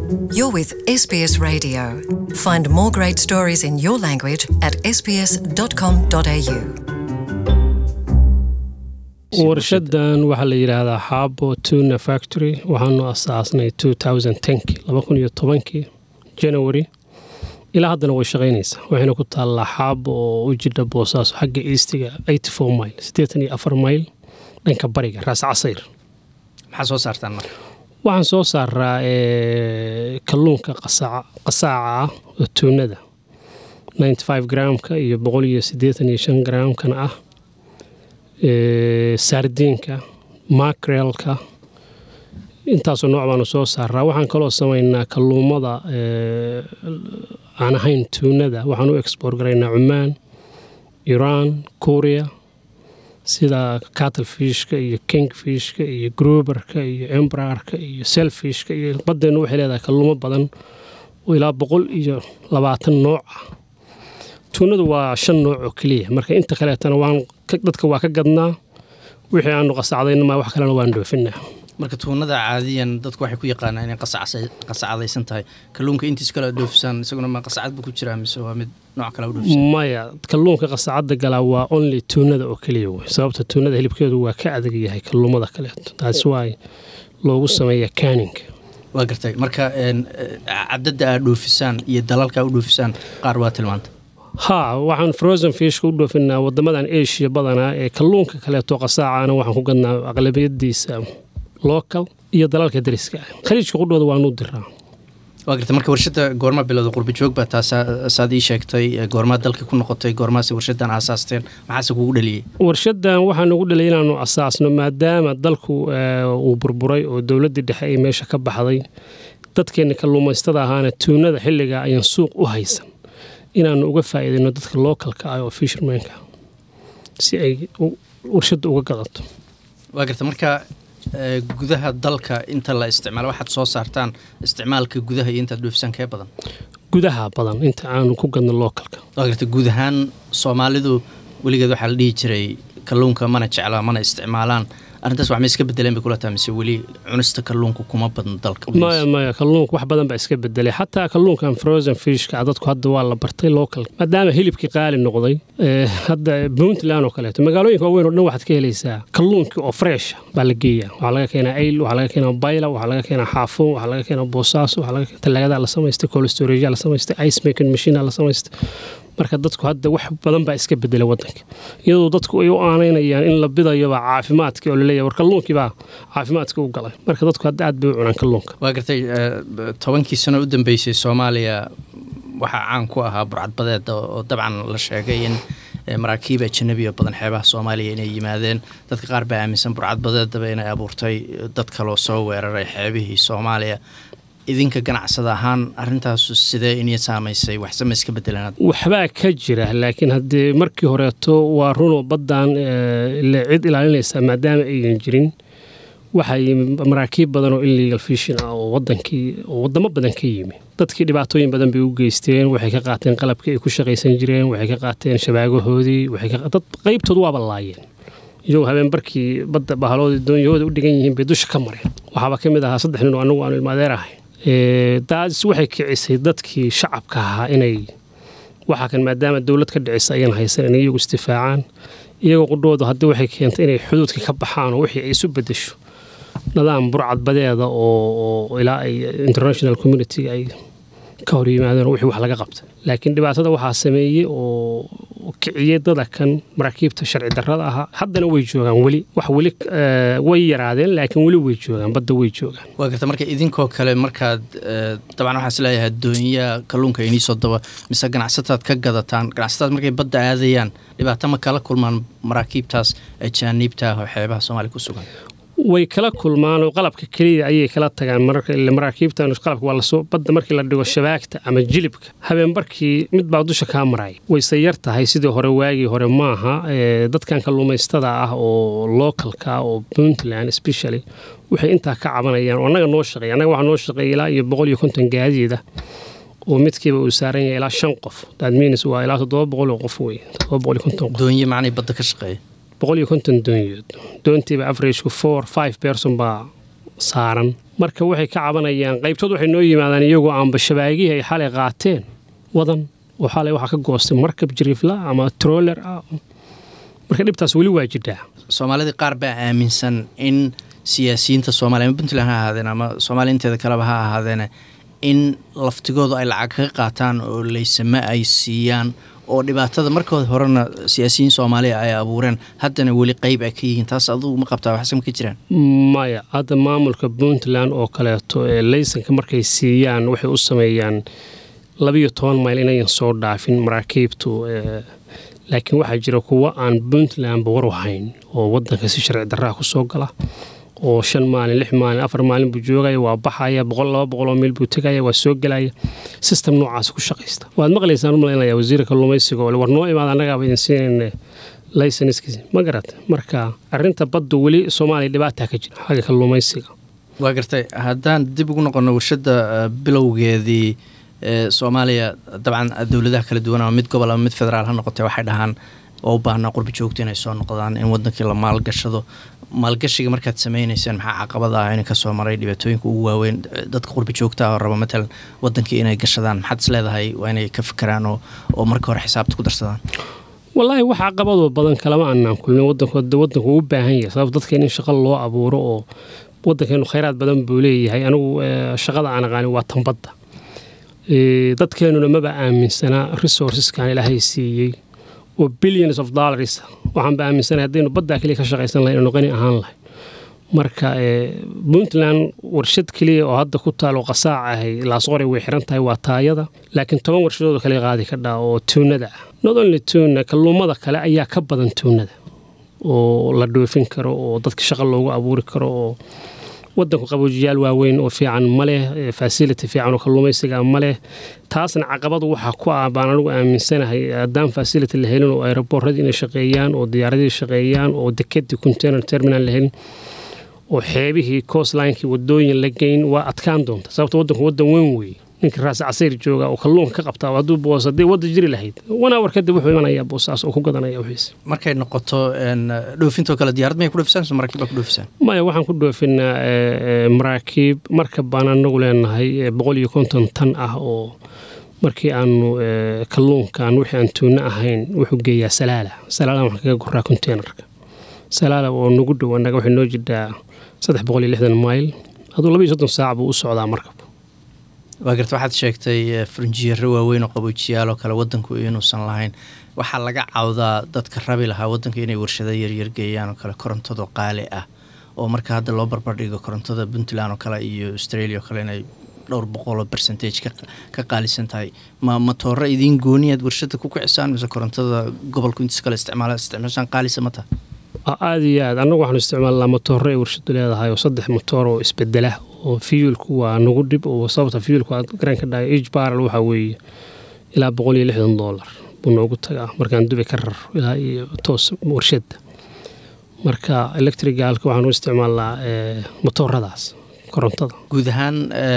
You're with SBS Radio. Find more great stories in your language at sbs.com.au. warshadan waxaa la yidhaahdaa xaabo tuna factory waxaanu asaasnay kii janary ilaa haddana way shaqaynaysaa waxayna ku taallaa xaabo oo u jidha boosaaso xagga eastiga mil mayl dhanka bariga raas casayr maxaa soo saartaan marka waxaan soo saaraa eh, kalluunka qasaaca qasaaca ah oo tuunada gramka iyo gramkana ah eh, sardiinka makrelka intaasoo nooc baanu soo saaraa waxaan kaloo samaynaa kalluumada eh, aan ahayn tuunada waxaan u export garaynaa cumaan iran korea sida cattlefishka iyo kingfishka iyo gruberka iyo embrarka iyo selfishka iyo baddeenu waxay leedahay kalluumo badan oo ilaa boqol iyo labaatan nooc ah tuunadu waa shan nooc oo keliya marka inta kaleetana waan ka- dadka waa ka gadnaa wixii aanu qasacdayna maa wax kalena waan dhoofinaa marka tuunada caadiyan dadku waxay ku yaqaanaa inay qasacsa- qasacadaysan tahay kalluunka intiis kale dhoofisaan isaguna ma qasacad buu ku jiraa mise waa mid nooc kale u dhoofisaan maya kalluunka qasacadda galaa waa only tuunada oo keliya wey sababta tuunada hilibkeedu waa ka adag yahay kalluumada kaleeto taas waa loogu sameeya caninka waa gartay marka een, eh, cadadda aad dhoofisaan iyo dalalka u dhoofisaan qaar waa tilmaanta ha waxaan frozen fishka u dhoofinaa wadamadan asia badanaa ee kalluunka kaleeto qasaacana waxaan ku gadnaa aqlabiyadiisa local iyo dalalka dariska ah khaliijka qudhooda waanu diraa waa gartay marka warshadda goorma bilowda qurbi joog baa taasaa saad ii sheegtay eh, goormaa dalka ku noqotay goormaase warshadan aasaasteen maxaase kugu dhaliyey warshadan waxaan ugu dhalay inaanu asaasno maadaama dalku eh, uu burburay oo dowladdii dhexe ay meesha ka baxday dadkeenna kalluumaystada ahaana tuunada xilligaa ayaan suuq u haysan inaanu uga faa'iidayno dadka lookalka ah oo fishermanka si ay u- warshadda uga gadato waa gartay marka eh, gudaha dalka inta la isticmaalo waxaad soo saartaan isticmaalka gudaha iyo intaad dhoofisaan kee badan gudaha badan inta aanu ku gadno lookalka waa gartay guud ahaan soomaalidu weligeed waxaa la dhihi jiray kalluunka mana jeclaa mana isticmaalaan arrintaas wax ma iska bedeleen bay kula tahay mise weli cunista kalluunka kuma badno dalka maya maya kalluunka wax badan baa iska bedelay xataa kalluunkan frozen fishka dadku hadda waa la bartay local maadaama hilibkii qaali noqday eh, hadda puntland oo kaleeto magaalooyinka waaweyn oo dhan waxaad ka helaysaa kalluunkii oo fresh baa la geeyaa waxaa laga keenaa ayl waxaa laga keenaa bayla waxaa laga keenaa xaafuun waxaa laga keenaa boosaaso waxaa laga keenaa talaagadaa la samaystay cold storage la samaystay ice making machine la samaystay marka dadku hadda wax badan baa iska bedelay wadanka iyadoo dadku ay u aanaynayaan in la bidayoba caafimaadkii oo laleeyahay war kalluunkii baa caafimaadka u galay marka dadku hadda aad bay u cunaan kalluunka waa gartay eh, tobankii sano u dambeysay soomaaliya waxaa caan ku ahaa burcadbadeeda oo dabcan la sheegay in eh, maraakiib ajanabi oo badan xeebaha soomaaliya inay yimaadeen dadka qaar baa aaminsan burcadbadeedaba inay abuurtay dad kaloo soo weeraray xeebihii soomaaliya idinka ganacsada ahaan arintaasu sidee inay saamaysay waxse ma iska bedeleen waxbaa ka jira laakiin haddee markii horeeto waa runoo baddan eh, ile cid ilaalinaysa maadaama aynan jirin waxaa yimi maraakiib badan oo illegal fishing ah oo wadankii oo wadamo badan ka yimi dadkii dhibaatooyin badan bay u geysteen waxay ka qaateen qalabkii ay ku shaqaysan jireen waxay ka qaateen shabaagahoodii waxay ka dad qaybtood waaba laayeen iyagoo habeenbarkii badda bahaloodii doonyahooda u dhigan yihiin bay dusha ka mareen waxaaba ka mid ahaa saddex nin oo anagu aanu ilmaadeer ahay Eh, taas waxay kicisay dadkii shacabka ahaa inay waxaa kan maadaama dowlad ka dhicisa ayaan haysan inay iyagu istifaacaan iyagoo qudhooda haddii waxay keentay inay xuduudka ka baxaan oo wixii ay isu bedesho nidaam burcadbadeeda oo oo ilaa ay international community ay ka hor yimaadeen oo wixii wax laga qabta laakiin dhibaatada waxaa sameeyey oo oo kiciyey dada kan maraakiibta sharci darrada ahaa haddana way joogaan weli wax weli eh, way yaraadeen laakiin weli way joogaan badda way joogaan waa garta marka idinkoo kale markaad eh, dabcan waxaan is leeyahay doonyaha kalluunka inii soo daba mise ganacsataad ka gadataan ganacsataad markay badda aadayaan dhibaato ma kala kulmaan maraakiibtaas ajaaniibta ah oo xeebaha soomaaliya ku sugan way kala kulmaan oo qalabka keliya ayay kala tagaan mararka ile maraakiibtan qalabka waa lasoo badda markii la dhigo shabaagta ama jilibka habeenbarkii mid baa dusha kaa maraya wayse yar tahay sidii hore waagii hore maaha ee, dadkan kalluumaystada ah oo localka ah oo puntland especially waxay intaa ka cabanayaan oo annaga noo shaqeeya annaga waxaa noo shaqeeya ilaa iyo boqol iyo konton gaadiida oo midkiiba uu saaran yahay ilaa shan qof that means waa ilaa toddoba boqol oo qof wey toddoba boqol iyo konton qof doonye macnay badda ka shaqeeya boqol iyo konton doonyood doontiiba averagku four five person baa saaran marka waxay ka cabanayaan qaybtood waxay noo yimaadaan iyagoo aanba shabaagihii ay xalay qaateen wadan oo xalay waxaa ka goostay markab jiriifla ama troller ah marka dhibtaas weli waa jidhaa soomaalidii qaar baa aaminsan in siyaasiyiinta soomaaliya ama puntland ha ahaadeen ama soomaaliya inteeda kaleba ha ahaadeene in laftigoodu ay lacag kaga qaataan oo laysame ay siiyaan oo dhibaatada markood horena siyaasiyiin soomaaliya ay abuureen haddana weli qeyb ay ka yihiin taas adugu ma qabtaa waxsama ka jiraan maya hadda maamulka puntland oo kaleeto ee laysanka markay siiyaan waxay u sameeyaan labiyo toban mayl inayan soo dhaafin maraakiibtu laakiin waxaa jira kuwo aan puntlandba war wahayn oo wadanka si sharci darraha ku soo gala oo shan maalin lix maalin afar maalin buu joogaya waa baxaya boqol laba boqoloo meel buu tegaya waa soo gelaya system noocaas ku shaqaysta waad maqlaysaan u malaynaya wasiirka kalluumaysiga oo war noo imaada annagaaba idin siinayna laysanskiisa ma garata marka arrinta baddu weli soomaaliya dhibaataa ka jira xagga kalluumaysiga waa gartay haddaan dib ugu noqono warshadda bilowgeedii soomaaliya dabcan dowladaha kala duwan ama mid gobol ama mid federaal ha noqotee waxay dhahaan oo u baahnaa qurbi joogta inay soo noqdaan in wadankii la maalgashado maalgashiga markaad sameynayseen maxaa caqabada ah in kasoo maray dhibaatooyinka ugu waaweyn dadka qurbi joogta ah oo raba matalan wadankii inay gashadaan maxaad is leedahay waa inay ka fikiraan oo marka hore xisaabta ku darsadaan wallaahi wax caqabadoo badan kalama aanaan kulmin wadankood wadanku u baahan yahay sababto dadkeen in shaqo loo abuuro oo wadankeenu khayraad badan buu leeyahay anigu shaqada aan aqaanin waa tanbadda dadkeenuna maba aaminsanaa resourceskan ilaahay siiyey oo billions of dollars waxaanba aaminsanahay haddaynu baddaa keliya ka shaqaysan lahayn inu qani ahaan lahay marka puntland warshad keliya oo hadda ku taalo qasaac ahay laasqoray way xiran tahay waa taayada laakiin toban warshadood kale qaadi ka dhaa oo tuunada ah not only tuuna kalluumada kale ayaa ka badan tuunada oo la dhoofin karo oo dadka shaqo loogu abuuri karo oo wadanku qaboojiyaal waaweyn oo fiican ma leh fasility fiican oo kalluumaysiga ma leh taasna caqabadu waxaa ku ah baan anigu aaminsanahay haddaan fasility la helin oo aeroboorradii inay shaqeeyaan oo diyaaradihii shaqeeyaan oo dekedii container terminal la helin oo xeebihii coastlinekii wadooyin la geyn waa adkaan doonta sababto wadanku wadan weyn weeye ninka raas casayr jooga oo kalluunka ka qabtaa hadduu boos haddii wadda jiri lahayd wan hour kadib wuxuu imanayaa boosaas oo ku gadanaya wixiisa markay noqoto dhoofintoo kale diyaarad may ku dhoofisaan mise maraakiib baa ku dhoofisaan maya waxaan ku dhoofinaa maraakiib markab baan anagu leenahay boqol iyo konton tan ah oo markii aanu kalluunkan wixii aan tuuno ahayn wuxuu geeyaa salaala salaala waxaan kaga goraa containerka salaala oo nagu dhow annaga waxay noo jidhaa saddex boqol iyo lixdan mayl aduu laba iyo soddon saac buu u socdaa markab waa garta waxaad sheegtay farinjiyaro waaweyn oo qaboojiyaal oo kale wadanku inuusan lahayn waxaa laga cawdaa dadka rabi lahaa wadanka inay warshado yaryar geeyaan oo kale korontado qaali ah oo marka hadda loo barbardhigo korontada puntland oo kale iyo australia oo kale inay dhowr boqoloo bercentage ka qaalisan tahay ma matooro idiin gooniyaad warshada ku kicisaan mise korontada gobolku intiis kale isticmaala isticmaashaan qaalisa ma taha aada iyo aad annagu waxaanu isticmaalnaa matooro ay warshadu leedahay oo saddex matoor oo isbedela oo fiyuulku waa nagu dhib oo sababta fiyuulku aad garan ka dhahay age barrel waxaa weeye ilaa boqol iyo lixdan dollar buu noogu tagaa markaan dubi ka raro ilaa iyo toos warshadda marka electrigaalka waxaanu isticmaalnaa matooradaas korontada guud ahaan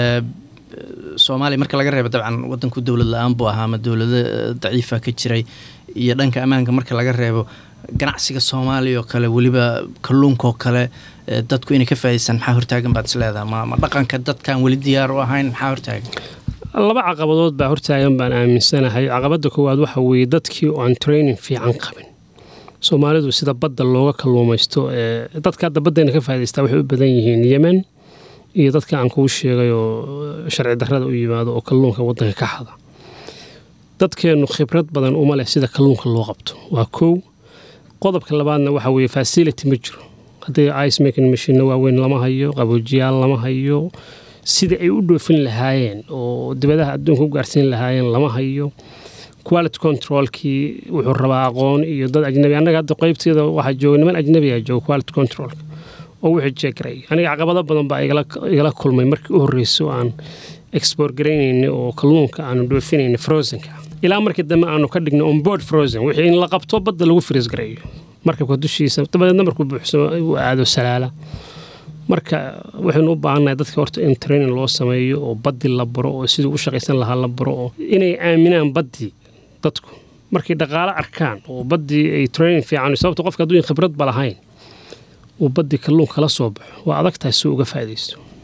soomaaliya marka laga reebo dabcan wadanku dowlad la-aan buu ahaa ama dowlado daciifa ka jiray iyo dhanka ammaanka marka laga reebo ganacsiga soomaaliya oo kale weliba kalluunkaoo kale dadku inay ka faa'idaystaan maxaa hortaagan baad is leedaha ma ma dhaqanka dadkaan weli diyaar u ahayn maxaa hortaagan laba caqabadood baa hortaagan baan aaminsanahay caqabadda koowaad waxa weeye dadkii oo aan training fiican qabin soomaalidu sida badda looga kalluumaysto dadka hadda baddayna ka faa'idaystaa waxay u badan yihiin yemen iyo dadka aan kuu sheegay oo sharci darrada u yimaado oo kalluunka waddanka ka xada dadkeennu khibrad badan uma leh sida kalluunka loo qabto waa kow qodobka labaadna waxa weeye facility ma jiro haddii ice making machine waaweyn lama hayo qaboojiyaal lama hayo sidai ay u dhoofin lahaayeen oo dibadaha adduunka u gaarsiin lahaayeen lama hayo quality controlkii wuxuu rabaa aqoon iyo dad ajnabi annaga hadda qeybteeda waxaa jooga niman ajnabiga jooga quality controlka oo wixii jeegray aniga caqabado badan baa igala kulmay markii u horreysay aan export garaynayna oo kalluunka aanu dhoofinayna frozenka ilaa markii dambe aanu ka dhigno onboard frozen wixii in la qabto badda lagu fries gareeyo markabka dushiisa dabadeedna markuu buuxsamo uu aado salaala marka waxaynu u baahannahay dadka horta in training loo sameeyo oo baddi la baro oo siduu u shaqaysan lahaa la baro oo inay aaminaan baddii dadku markay dhaqaalo arkaan oo baddii ay training fiican sababta qofka hadduu khibradba lahayn uu baddii kalluun kala soo baxo waa adag tahay si uga faa'iidaysto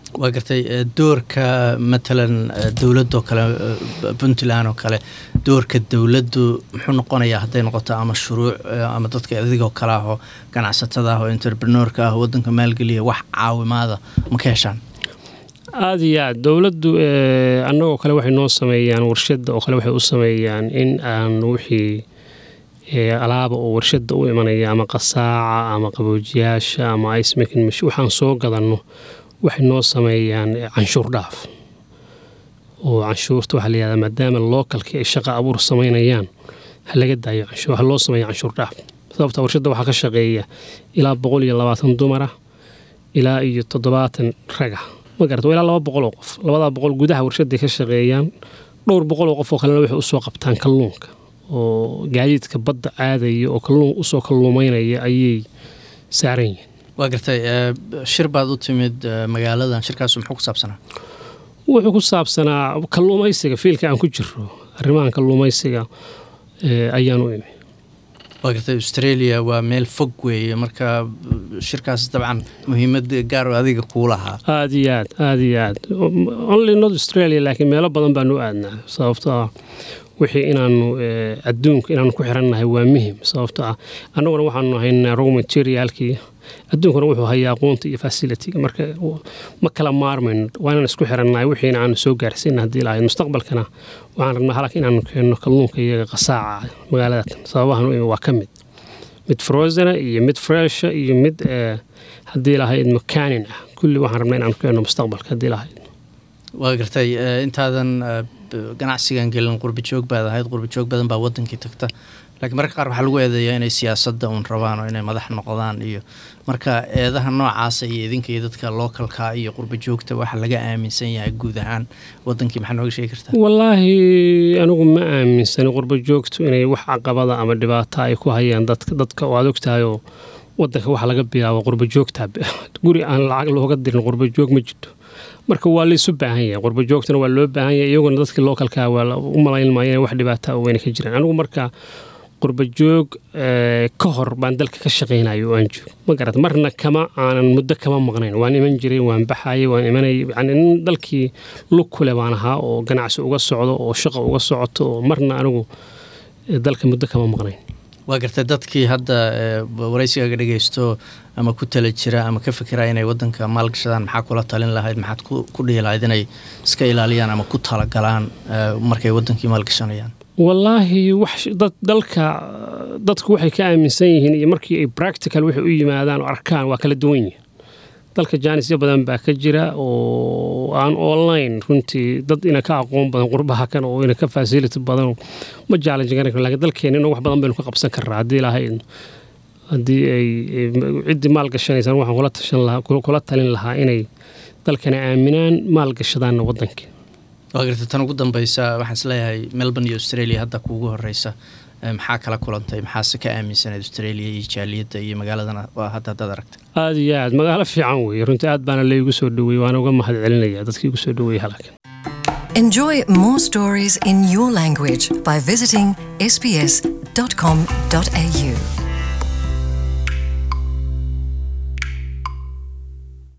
waa gartay doorka matalan dowladoo kale puntland oo kale doorka dowladdu muxuu noqonayaa hadday noqoto ama shuruuc ama dadka adigoo kale ah oo ganacsatada ah oo entrepreneurka ah wadanka maalgeliya wax caawimaada ma ka heshaan aada iyo aad dowladdu annagoo kale waxay noo sameeyaan warshadda oo kale waxay u sameeyaan in aan wixii alaaba oo warshadda u imanaya ama qasaaca ama qaboojiyaasha ama icemaking waxaan soo gadanno waxay noo sameeyaan canshuur dhaaf oo canshuurta waxaa la yihahdaa maadaama lookalkii ay shaqa abuur samaynayaan ha laga daayo canshuur ha loo sameeya canshuur dhaaf sababta warshadda waxaa ka shaqeeya ilaa boqol iyo labaatan dumara ilaa iyo toddobaatan raga ma garata ilaa laba boqol oo qof labadaa boqol gudaha warshadday ka shaqeeyaan dhowr boqol oo qof oo kalena waxay usoo qabtaan kalluunka oo gaadiidka badda aadaya oo kalluun usoo kalluumaynaya ayay saaran yihiin waa gartay shir baad u timid magaaladan shirkaasu muxuu ku saabsanaa wuxuu ku saabsanaa kalluumaysiga fiilka aan ku jiro arrimahan kalluumaysiga ayaan u imi waa gartay australia waa meel fog weeye marka shirkaas dabcan muhiimad gaar oo adiga kuu lahaa aada iyo aad aada iyo aad only not australia laakiin meelo badan baanu u aadnaa sababto ah wixii inaanu adduunka inaanu ku xirannahay waa muhim sababto ah annaguna waxaanu haynaa row materialkii adduunkuna wuxuu hayaa aqoonta iyo facilitiga marka ma kala maarmayno waa inaan isku xirannahay wixiina aanu soo gaarsiina haddii lahayd mustaqbalkana waxaan rabnaa halak inaanu keenno kalluunka iyaga qasaaca magaaladatan sababahan u imi waa ka mid mid frozena iyo mid fresha iyo mid haddii lahayd makanin ah kulli waxaan rabnaa inaanu keenno mustaqbalka haddii lahayd waa gartay intaadan ganacsigan gelin qurbi joog baad ahayd qurbi joog badan baa wadankii tagta laakiin mararka qaar waxaa lagu eedeeyaa inay siyaasadda uun rabaan oo inay madax noqdaan iyo marka eedaha noocaasa iyo idinka iyo dadka lookalka iyo qurba joogta waxa laga aaminsan yahay guud ahaan wadankii maxaa nooga sheegi kartaa wallaahi anigu ma aaminsani qurba joogtu inay wax caqabada ama dhibaato ay ku hayaan dadka dadka oo aad ogtahayoo wadanka waxa laga bilaabo qurba joogta guri aan lacag looga dirin qurba joog ma jirto marka waa laysu baahan yahay qurba joogtana waa loo baahan yahay iyaguna dadkii lookalka waa u malayn maayo inay wax dhibaata weyna ka jiraan anigu marka qurba joog ka hor baan dalka ka shaqaynayo oo aan joog ma garat marna kama aanan muddo kama maqnayn waan iman jiray waan baxayay waan imanay yani nin dalkii lug kule baan ahaa oo ganacsi uga socdo oo shaqa uga socoto oo marna anigu dalka muddo kama maqnayn waa gartay dadkii hadda waraysigaaga dhegaysto ama ku tala jira ama ka fikira inay wadanka maalgashadaan maxaa kula talin lahayd maxaad ku dhihi lahayd inay iska ilaaliyaan ama ku talagalaan markay wadankii maalgashanayaan wallaahi wax dad dalka dadku waxay ka aaminsan yihiin iyo markii ay practical waxay u yimaadaan oo arkaan waa kala duwan yihiin dalka jaanisyo badan baa ka jira oo aan online runtii dad ina ka aqoon badan qurbaha kan oo ina ka facility badan ma challenge garan karo laakiin dalkeena inuu wax badan baynu ka qabsan karnaa haddii lahayd haddii ay ciddii maal gashanaysaan waxaan kula tashan lahaa kula talin lahaa inay dalkana aaminaan maal gashadaanna wadankii waa garta tan ugu dambeysa waxaan isleeyahay melbourne iyo australia hadda kuugu horeysa maxaa kala kulantay maxaase ka aaminsaneed australia iyo jaaliyadda iyo magaaladana waa hadda haddaad aragtay aada iyo aad magaalo fiican weeye runtii aad baana laygu soo dhaweeyey waana uga mahad celinaya dadkii igu soo dhaweeyey halkan Enjoy more stories in your language by visiting sbs.com.au.